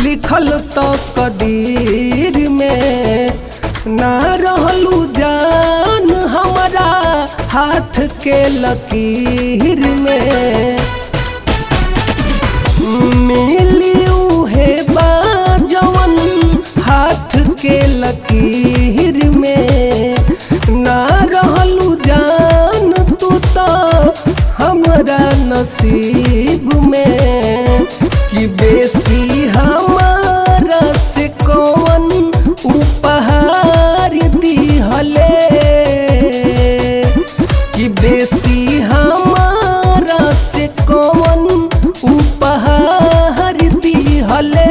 लिखल तो कदीर में ना रहलू जान हमारा हाथ के लकीर में मिली उहे बाजवन हाथ के लकीर में ना रहलू जान तू तो हमरा नसीब में कि बेसी हमारा से कौन उपहार दिहले कि बेसी हमारा से कौन उपहार दिहले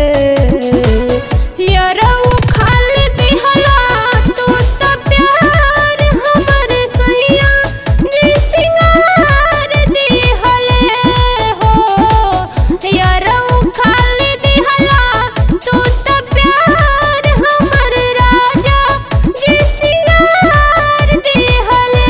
यारऊ खाल दिहला तू त प्यार हमर सैया जी सिंगार दिहले हो यारऊ खाल दिहला तू त प्यार हमर राजा जी सिंगार दिहले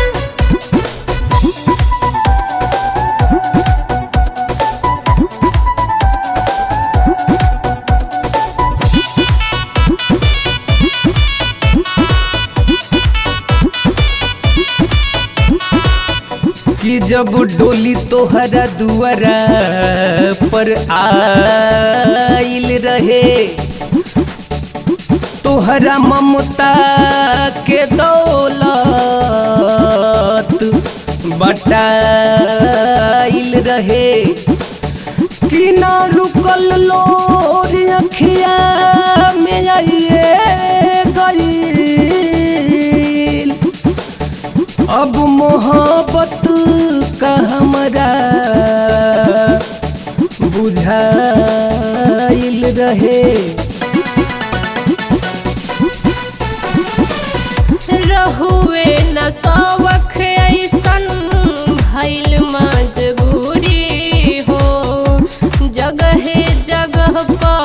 कि जब डोली तोहरा दुआरा पर आइल रहे तोहरा ममता के दौलत बटाइल रहे कि ना रुकल लोर अखिया में आइए गईल अब मोहब्बत का हमरा बुझाइल रहे रहुए न सवख ऐसन भइल मजबूरी हो जगहे जगह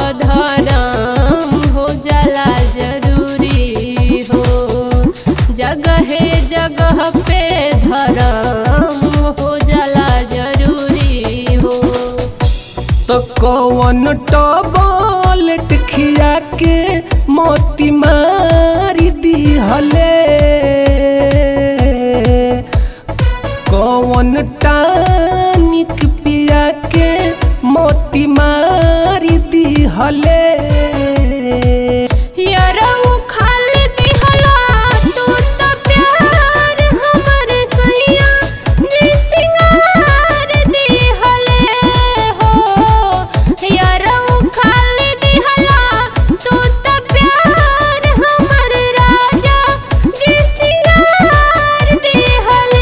पधरम हो जाला जरूरी हो जगहे जगह पे धरम हो जाला जरूरी हो तो कौन टॉबलेट खिया के मोती मारी दिहले कौन टानिक पिया के मोती मारी दिहले यारऊ खाल दिहला तू त प्यार हमर सैया जी सिंगार दिहले हो यारऊ खाल दिहला तू त प्यार हमर राजा जी सिंगार दिहले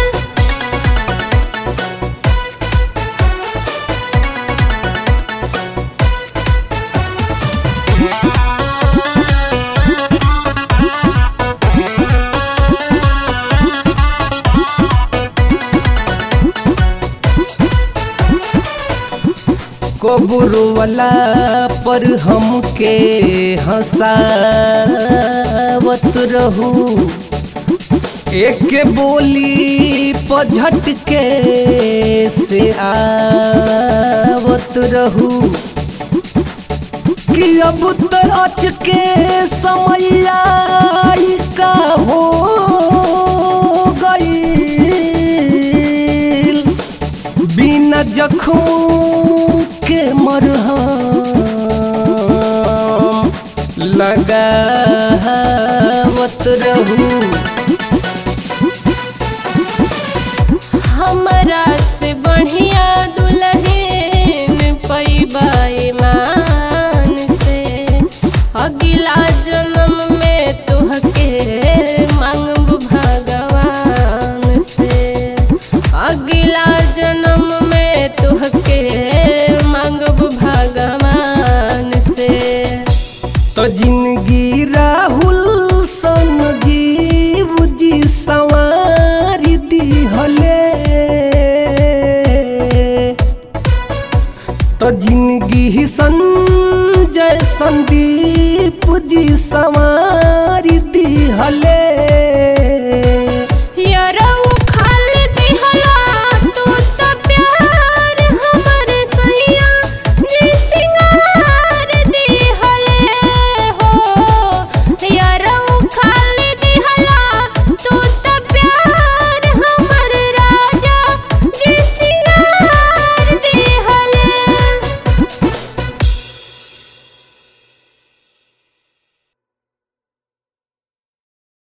कबूरो वाला पर हमके हंसावत रहू एक बोली पझट के से आवत रहू कि अब तो अच के समैया ई का हो गई बिना जखों के मरहम लगावत रहू हमरा से बढ़िया दुल्हन पैबा ईमान से अगिला जन्म में तुहके मांगब भगवान से अगिला जन्म में तुहके मांगब भगवान से तो जिंदगी राहुल सन जीव जी सवार दिहले तो जिंदगी संजय संदीप जी सवार दिहले